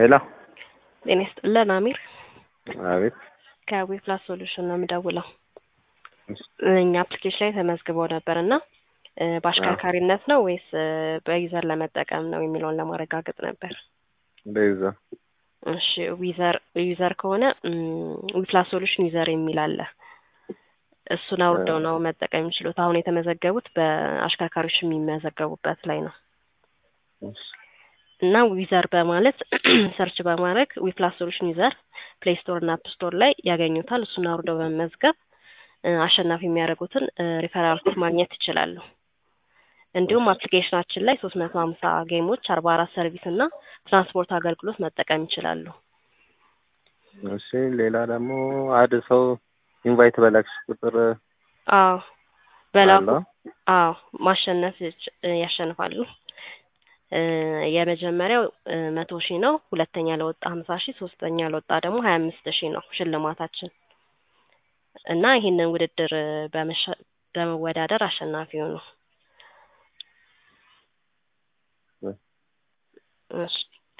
ሄሎ ጤና ይስጥልን አሚር አቤት ከዊፕላስ ሶሉሽን ነው የምደውለው። እኛ አፕሊኬሽን ላይ ተመዝግበው ነበር እና እ በአሽከርካሪነት ነው ወይስ እ በዩዘር ለመጠቀም ነው የሚለውን ለማረጋገጥ ነበር። በይዛ እሺ ዊዘር ዩዘር ከሆነ ዊፕላስ ሶሉሽን ዩዘር የሚል አለ። እሱን አውርደው ነው መጠቀም የሚችሉት። አሁን የተመዘገቡት በአሽከርካሪዎች የሚመዘገቡበት ላይ ነው እና ዊዘር በማለት ሰርች በማድረግ ዊፕላስ ሶሉሽን ዩዘር ፕሌይ ስቶር እና አፕ ስቶር ላይ ያገኙታል። እሱን አውርደው በመመዝገብ እ አሸናፊ የሚያደርጉትን ሪፈራል ኮድ ማግኘት ይችላሉ። እንዲሁም አፕሊኬሽናችን ላይ ሶስት መቶ ሀምሳ ጌሞች አርባ አራት ሰርቪስ እና ትራንስፖርት አገልግሎት መጠቀም ይችላሉ። እሺ ሌላ ደግሞ አድ ሰው ኢንቫይት በላክሽ ቁጥር አዎ በላኩ አለው? አዎ ማሸነፍ ይች- ያሸንፋሉ። እ የመጀመሪያው እ መቶ ሺህ ነው። ሁለተኛ ለወጣ ሀምሳ ሺህ ሶስተኛ ለወጣ ደግሞ ሀያ አምስት ሺህ ነው ሽልማታችን እና ይህንን ውድድር እ በመሸ- በመወዳደር አሸናፊ ሆኑ። እሺ